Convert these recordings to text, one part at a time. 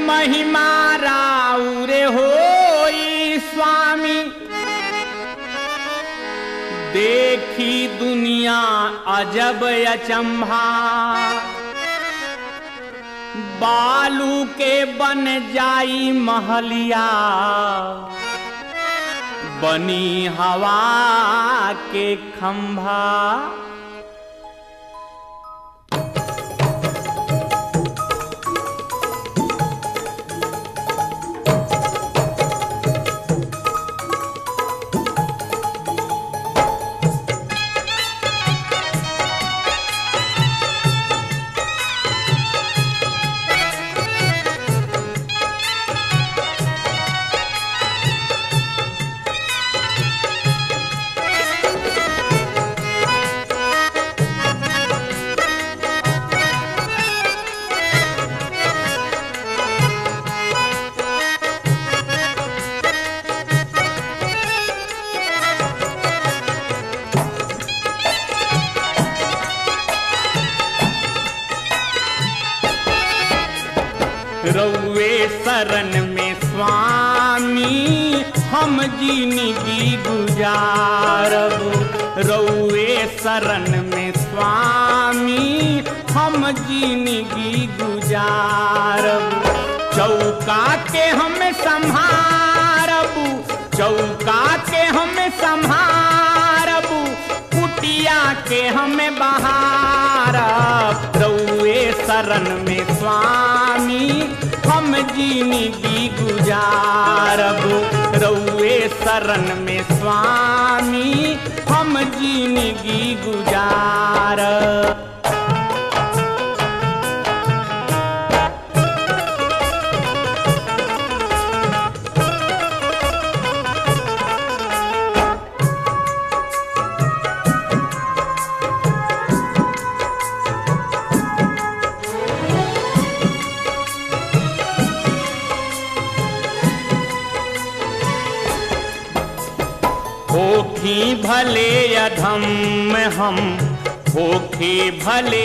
महिमा राउरे होई स्वामी देखी दुनिया अजब अचंभा बालू के बन जाई महलिया बनी हवा के खंभा रउए शरण में स्वामी हम जिंदगी गुजारब रउए शरण में स्वामी हम जिंदगी गुजारब चौका के हम संभारब चौका के हम संभारब कुटिया के हमें बहारब रउए शरण में स्वामी हम जिंदगी गुजारब रउए शरण में स्वामी हम जिंदगी गुजारब होखी भले अधम हम होखे भले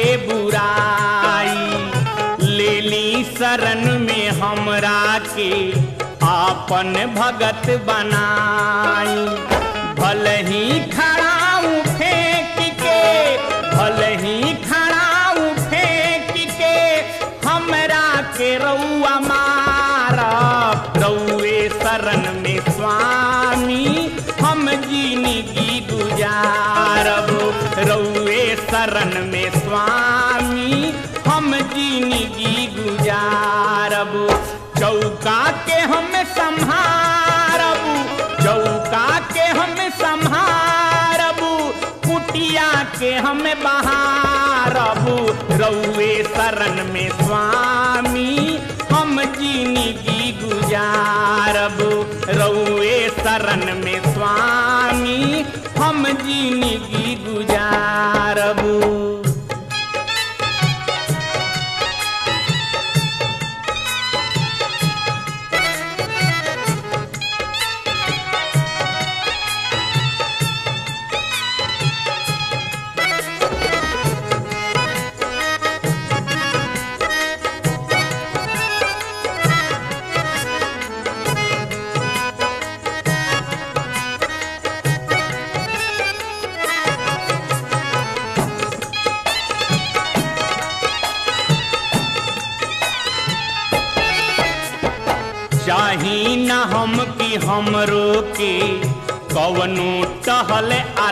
बुराई ले ली शरण में हमरा के आपन भगत बनाई भल ही खड़ाऊ फेंक के भल ही खड़ाऊ फेंक के हमरा के रउआ मारब रउए शरण में स्वामी हम जिंदगी गुजारब रउए शरण में स्वामी हम जिंदगी गुजारब चौका के हम संहारब चौका के हम संहारब कुटिया के हम बहारब रउए शरण में स्वामी हम जिंदगी गुजारब रउए शरण में स्वामी हम जिंदगी गुजारब चाही न हम कि हमरो के कवनो टहल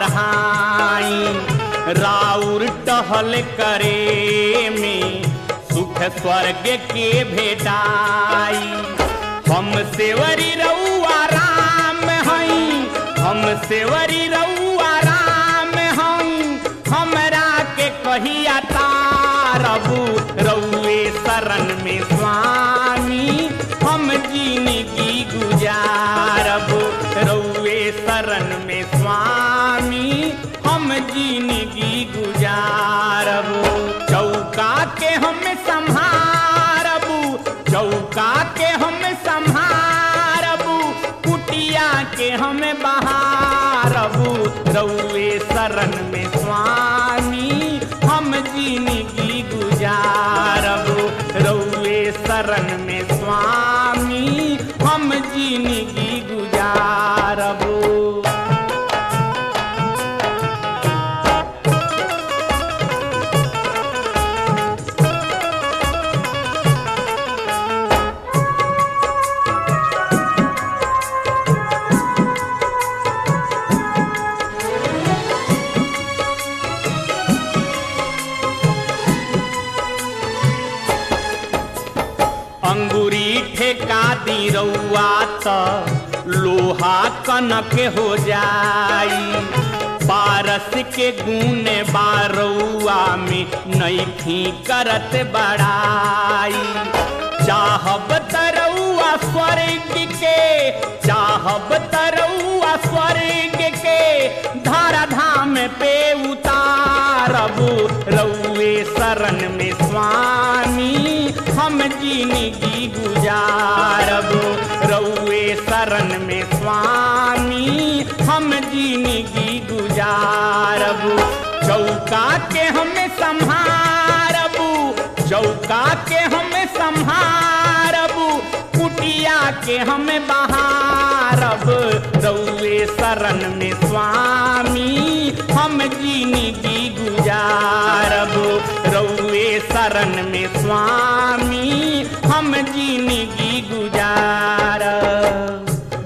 अरहाई राउर टहल करे में सुख स्वर्ग के भेटाई हम सेवरी रउआ राम हई हम सेवरी रउआ राम हई हमरा के कहिया तारबू रउए शरण में स्वामी हम जिंदगी गुजारब रउए शरण में स्वामी हम जिंदगी गुजारब चौका के हम संहारब चौका के हम संहारब कुटिया के हम बहारब रउए शरण में स्वामी हम हम जिंदगी गुजारब रउए शरण में स्वामी हम जिंदगी गुजारब रउए शरण में स्वामी हम जिंदगी गुजारब चौका के हम संहारब चौका के हम संहारब कुटिया के हम बहारब रउए शरण में स्वामी हम जिंदगी गुजारब रउए शरण में स्वामी हम जिंदगी गुजारब रउए शरण में स्वामी हम जिंदगी गुजारब रउए शरण में स्वामी हम जिंदगी गुजारब ठेका दी रउआ त लोहा कनक हो जाई पारस के गुण बारौआ में नैखी करत बड़ाई चाहब तरौआ स्वर्ग के चाहब तरौआ स्वर्ग के धारा धाम पे उतारब रउए शरण में स्वामी हम जिंदगी गुजारब रउए शरण में स्वामी हम जिंदगी गुजारब चौका के हमें संहारबू चौका के हमें संहारबू कुटिया के हमें बहारब रउए शरण में स्वामी हम जिंदगी गुजारब रउए शरण में स्वामी हम जिंदगी गुजारब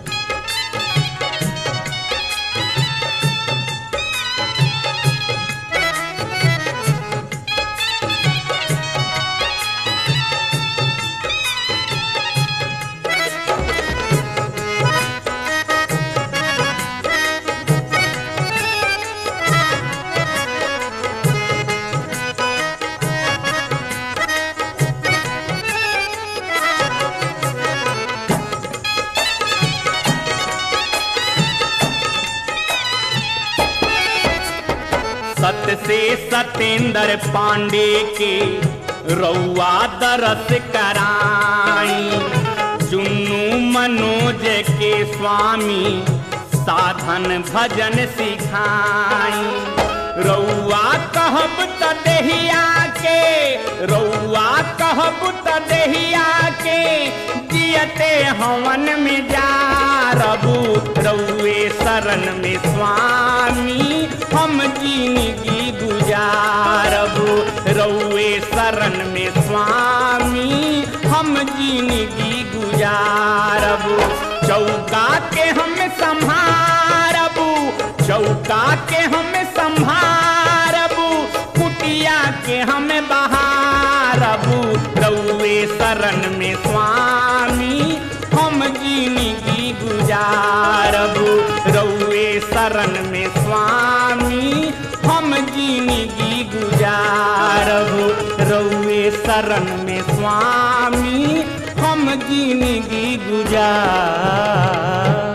सत से सतेंद्र पांडे के रउआ दरस कराई चुन्नू मनोज के स्वामी साधन भजन सिखाई रउआ कहब त देहिया के रउआ कहब त देहिया के जियते हवन में जा रबू रउए शरण में स्वामी हम जिंदगी गुजारबू रउए शरण में स्वामी हम जिंदगी गुजारबू चौका के हम संभारबू चौका के हम संभारबू कुटिया के हम बहारबू रउए शरण में स्वामी हम जिंदगी गुजारबू रउए शरण में स्वामी हम जिंदगी गुजारबू रउए शरण में स्वामी हम जिंदगी गुजार